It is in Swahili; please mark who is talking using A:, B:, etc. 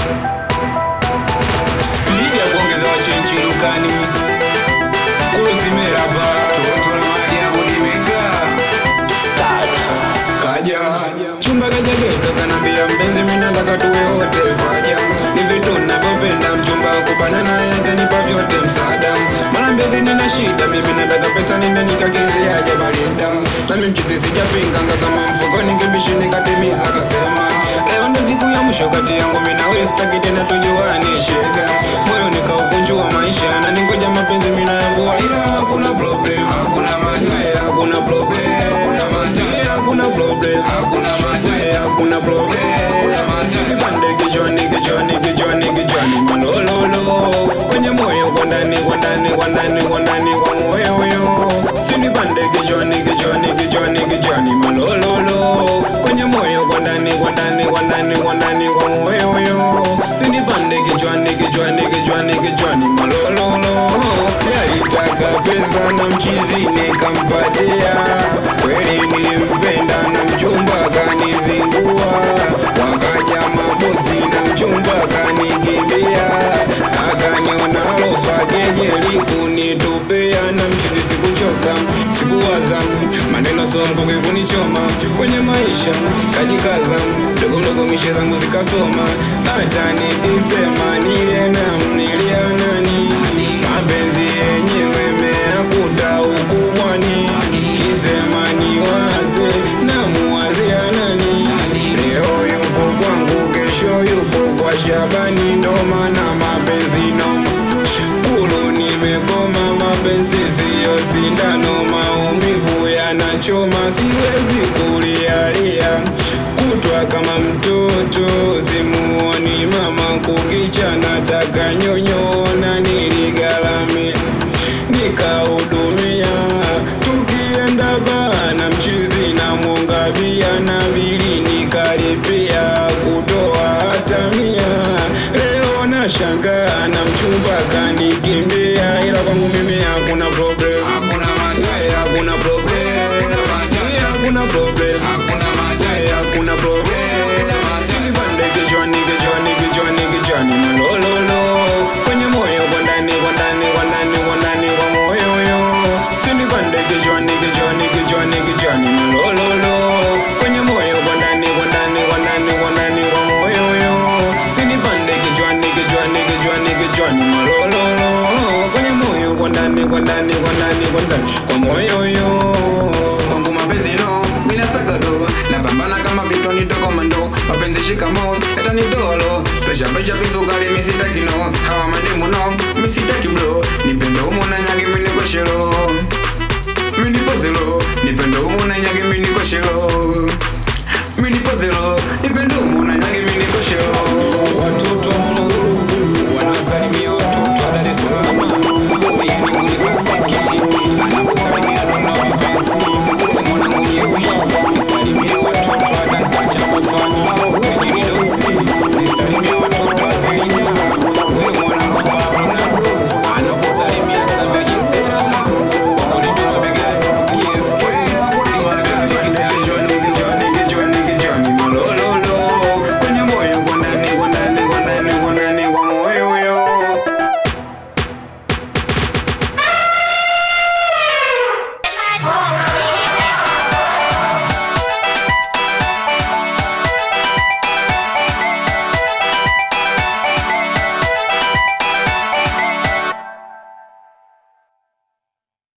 A: spidi ya kuongeza wachenchi dukani kuzimerava toto la maajabu limekaa kaja chumba kaja geto kanambia mpenzi minataka tuwe wote paja ni vitu navyopenda mchumba kupana naye kanipa vyote msaada mara mbili nina shida mimi nataka pesa nende nikakeziaje barida nami mchizi sijapinga ngazama mfukoni kibishi nikatimiza kasema leo ndo siku ya mwisho kati yangu mimi na wewe sitaki tena tujuane shega moyo nikaukunjua maisha na ningoja mapenzi mimi nayavua ila hakuna problem hakuna maji hakuna problem hakuna maji hakuna problem hakuna maji hakuna problem nipande kichwani kichwani kichwani kichwani malololo kwenye moyo kwa ndani kwa ndani kwa ndani kwa ndani kwa moyo yo sinipande kichwani kichwani kichwani kichwani malololo kwenye moyo kwa ndani kwa ndani kwa ndani kwa ndani kwa moyo yo sinipande kichwani kichwani kichwani kichwani malololo sialitaka pesa na mchizi nikampatia kweli nilimpenda na mchumba kanizingua wakaja mabosi na mchumba kanikimbia akaniona lofa kejeli kunitupia na mchizi sikuchoka sikuwaza maneno sombuke kunichoma kwenye maisha kajikaza mdogo mdogo mishe zangu zikasoma hata nikisema niliena mnilia nani mapenzi yenyewe meakuta ukubwani kisema ni waze na muwazia nani leo yupo kwangu kesho yupo kwa shabani ndo maana mapenzi noma kulu nimekoma mapenzi siyo sindano maumivu yanachoma siwezi kulialia kutwa kama mtoto simuoni mama kukicha nataka nyonyona niligalamia nikahudumia tukienda bana mchizi na mwongabia na bili nikalipia kutoa hata mia leo na shangaa na mchumba kanikimbia ila kwangu mimi hakuna problem We, hakuna problem We, hakuna problem We, hakuna problem sinipande kichwani kichwani kichwani kichwani malololo kwenye moyo kwa ndani kwa ndani kwa ndani kwa ndani kwa moyo yo sinipande kichwani kichwani kichwani kichwani malololo kwenye moyo kwa ndani kwa ndani kwa ndani kwa ndani kwa moyo yo sinipande kichwani kichwani kichwani kichwani malololo kwenye moyo kwa ndani kwa ndani kwa ndani kwa ndani kwa moyo yo kwangu mapenzi no mina sagado napambana kama vitoni tokomando mapenzi shikamo eta ni dolo pesha pesha pisukali misitaki no hawa mademu no misitaki bro